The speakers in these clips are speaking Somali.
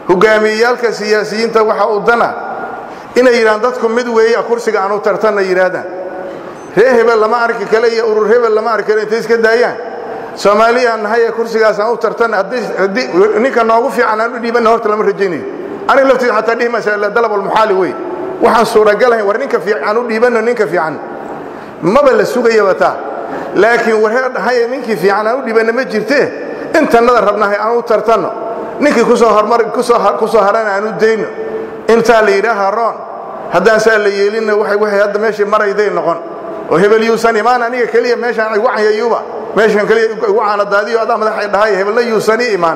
hogaamiyeyaalka siyaasiyiinta waxa u dana inay yidhahaan dadku mid weeya kursiga aanu tartanna yidhaahdaan ree hebel lama arki kale iyo urur hebel lama arki kale intay iska daayaan soomaaliyaan nahay ee kursigaas aan u tartanna haddii ninka noogu fiican aan u dhiibanna horta lama rajaynayo aniga laftiisa xataa dhihi maysa dalab almuxaali wey waxaan suuragalahayn war ninka fiican u dhiibanno ninka fiican maba la sugayaba taa laakiin waree dhahaye ninkii fiican aan u dhiibanna ma jirtee intannada rabnahay aan u tartanno ninkii kusoo hormar kusoo harana aan u dayno intaa la yidhaaha roon haddaan saa la yeelinna waxay hadda meeshii marayday noqon oo hebel yuusan imaan aniga keliya meeshaan igu canyayuba meeshan keliya igu caanadaadiyo adaa madaxay dhahay hebelna yuusani imaan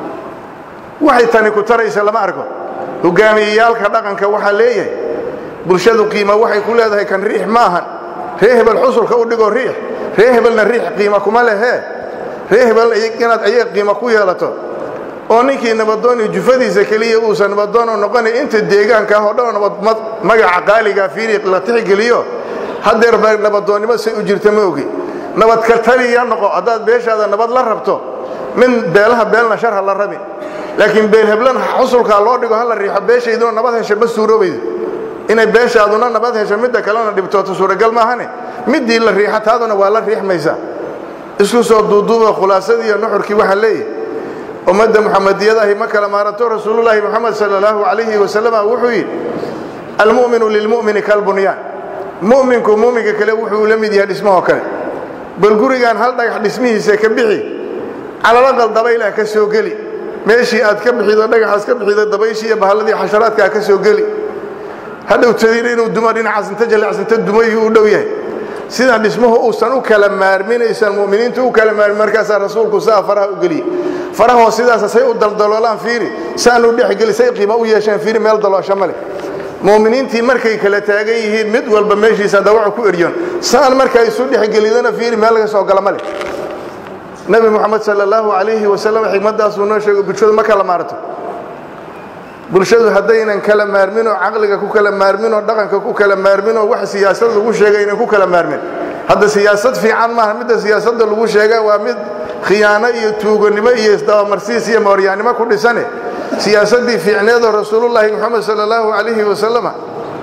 waxay tani ku taraysa lama arko hogaamiyeyaalka dhaqanka waxaa leeyahay bulshadu qiima waxay ku leedahay kan riix maahan ree hebel xusulka u dhigo riix ree hebelna riix qiima kuma lehee ree hebel inaad ayaga qiima ku yeelato oo ninkii nabadooni jufadiisa keliya uusan nabadoono noqonay inta deegaanka ah oo dhan nabad magaca qaaligaa fiiri la tixgeliyo haddeer ba nabadoonnimo say u jirta ma ogi nabad ka taliya noqo haddaad beeshaada nabad la rabto min beelaha beelna shar ha la rabin laakiin beel heblan xusulkaa loo dhigo ha la riixo beeshayduna nabad hesha ma suuroobaydo inay beeshaaduna nabad hesho midda kalena dhibtooto suuragal maahane middii la riixa taaduna waa la riixmaysaa isku soo duuduuba khulaasadii iyo nuxurkii waxaa leeyahay ummadda muxamadiyadahi ma kala maarato rasuulullaahi moxamed sala allahu calayhi wasalama wuxuu yidhi almu'minu lilmu'mini kalbunyaan mu'minku mu'minka kale wuxuu la mid yahay dhismahoo kale bal gurigaan hal dhagax dhismihiisa ka bixi calalaqal dabaylah ka soo geli meeshii aad ka bixido dhagaxaas ka bixido dabayshii iyo bahalladii xasharaadkaa ka soo geli hadhow tadiina inuu dumo dhinacaas inta jaleecsinta dumayuu u dhow yahay sida dhismuhu uusan u kala maarminaysan mu'miniintu u kala maarmin markaasaa rasuulku saa faraha u geliyey farahoo sidaasa say u daldaloolaan fiiri saan u dhexgeli say qiimo u yeesheen fiiri meel daloosho ma leh mu'miniintii markay kala taagan yihiin mid walba meeshiisa dawaca ku eryoon saan markaa isu dhexgelidana fiiri meel laga soo gala ma leh nebi moxamed sala allahu calayhi wasalam xigmaddaasuu noo sheego bulshadu ma kala maarto bulshadu haddaynan kala maarminoo caqliga ku kala maarminoo dhaqanka ku kala maarminoo wax siyaasad lagu sheega aynan ku kala maarmin hadda siyaasad fiican maaha midda siyaasadda lagu sheega waa mid khiyaano iyo tuugonimo iyo isdabamarsiis iyo mooryaannimo ku dhisane siyaasaddii fiicneedoo rasuulullaahi moxamed sala allahu calayhi wasalama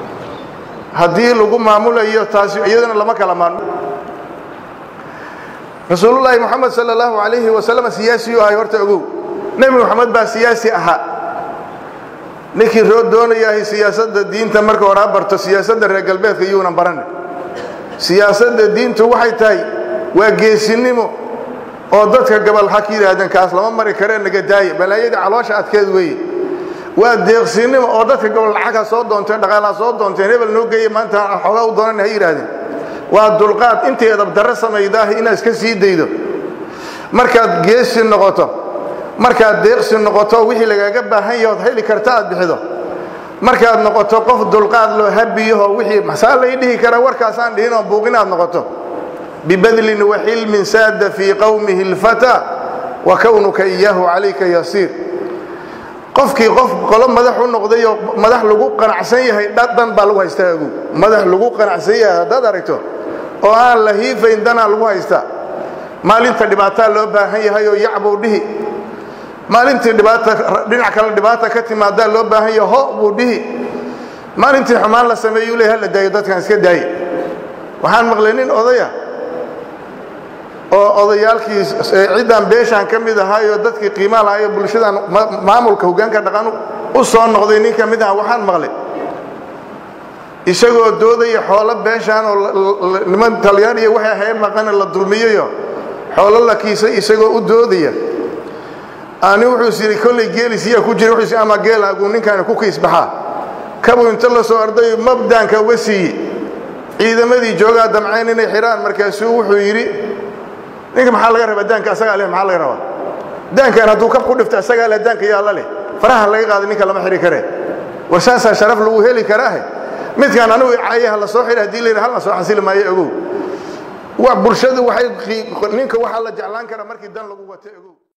haddii lagu maamulayo taasi iyadana lama kala maarmo rasuulullaahi moxamed sala allahu calayhi wasalama siyaasiyuu ahay horta ogow nebi moxamed baa siyaasi ahaa ninkii roo doonayahay siyaasadda diinta marka hore ha barto siyaasadda reer galbeedka yuunan baranay siyaasadda diintu waxay tahay waa geesinimo oo dadka gabal ha ka yidhaahdeen kaas lama mari karee naga daaya balaayadii caloosha adkeed weeye waa deeqsinimo oo dadka gabal lacag ha soo doonteen dhaqaal ha soo doonteen hebel noo geeye maanta xoogaa u doonan ha yidhaahdeen waa dulqaad intay edabdarro samaydaah inaad iska sii daydo markaad geesi noqoto markaad deeqsi noqoto wixii lagaaga baahan yahood heli karta aad bixido markaad noqoto qof dulqaad loo habiyaho wixii maxsaa lay dhihi karaa warkaasaan dhihinoo buuqin aad noqoto bibadlin waxilmin saada fii qowmihi اlfataa wa kownuka iyaahu calayka yasiir qofkii qof qolo madax u noqdayoo madax lagu qanacsan yahay dan baa lagu haystaa ogow madax lagu qanacsan yahay haddaad aragto oo aan la hiifayn danaa lagu haystaa maalinta dhibaataa loo baahan yahay oo yacbuu dhihi maalintii dhinac kale dhibaata ka timaadaa loo baahan yahay ho buu dhihi maalintii xumaan la sameeyuu le hala daayo dadkan iska daaye waxaan maqlay nin odaya oo odayaalkii ciddaan beeshaan ka mid ahaayoo dadkii qiimaa lahaayo bulshadan maamulka hoggaanka dhaqan u soo noqday nin ka mid aha waxaan maqlay isagoo doodaya xoolo beeshaan oo niman talyaaniya waxay ahayn maqana la dulmiyayo xoolo la kiisay isagoo u doodaya ani wuxuus yidhi kollay geelisiyaa ku jira wuxuus ama geelaagu ninkaani ku kiisbaxaa kabuu inta la soo ardayo mabdaanka uga siiye ciidamadii joogaa damcayn inay xidhaan markaasuu wuxuu yidhi ninka maxaa laga rabaa daanka asagaa leh maxaa laga rabaa daankan hadduu kab ku dhifto asagaa leh daanka yaalla leh faraha laga qaaday ninka lama xidhi karee war saasaa sharaf lagu heli karaahe midkaan anigu cayaha la soo xidha hadii la yidhi halna soo xasili maayo ogow bulshadu waxay ninka waxaa la jeclaan karaa markii dan lagu wato ogow